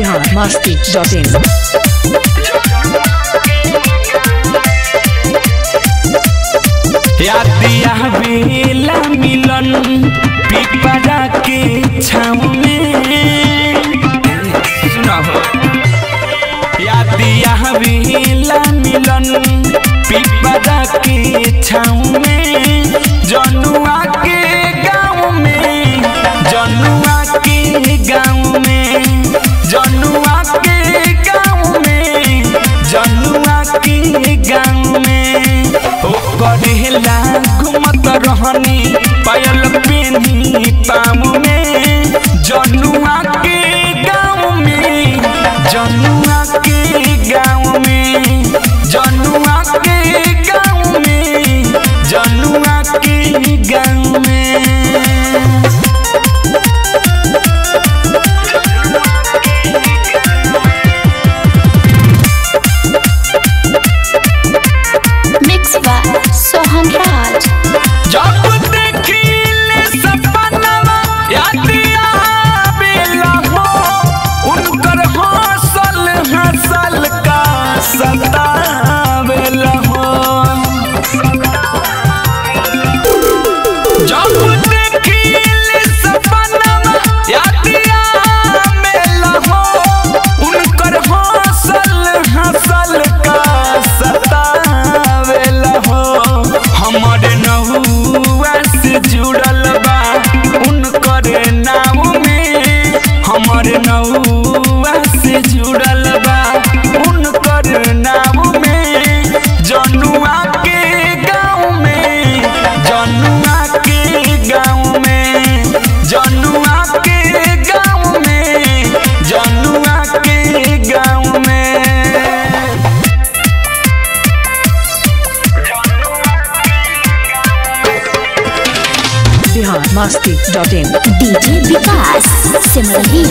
biharmasti.in यादिया बेला मिलन पिपरा के छाँव में सुना हो यादिया बेला मिलन पिपरा के छाँव में जनुआ के गाँव में जनुआ के गाँव में जनुआ के गाँव में जनुआ के गाँव में ओ करेला घुमत रहनी पायल पेनी पाम में जनुआ के गाँव में जनुआ के गाँव में जनुआ के गाँव में जनुआ के गाँव में Mix by Sohan Raj. जब देखिले सपनवा यादिया बेला हो उनकर हौसल हंसल का सतावेला हो जब देखिले सपनवा यादिया बेला हो उनकर हौसल हंसल का सतावेला हो हमर नहुआ से जुड़ल बा उनकर नाम में हमर नहुआ से जुड़ल बा उनकर नाम में जनुआ के गाँव में जनुआ के गाँव में जनुआ के गाँव में जनुआ के गाँव में biharmasti.in DJ Vikas Simrahi.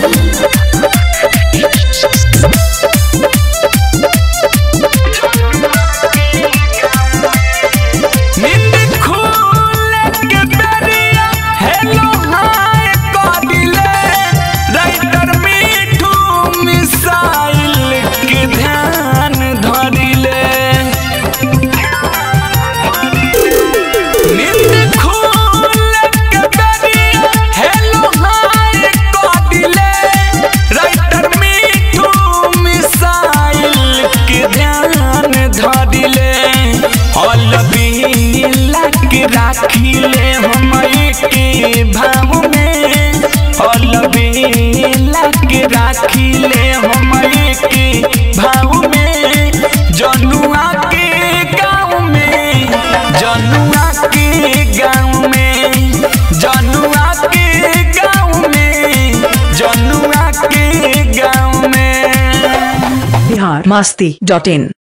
नींद खुले के बेरिया हेलो हाय कदिले राइटर मिठू मिसाइल के ध्यान धरिले नींद खुले के बेरिया हेलो हाय कदिले राइटर मिठू मिसाइल के ध्यान धरिले हल बिला के राखिले हम के भाव में हल बिला के राखिले हम के भाव में जनुआ के गाँव में जनुआ के गाँव में जनुआ के गाँव में जनुआ के गाँव में biharmasti.in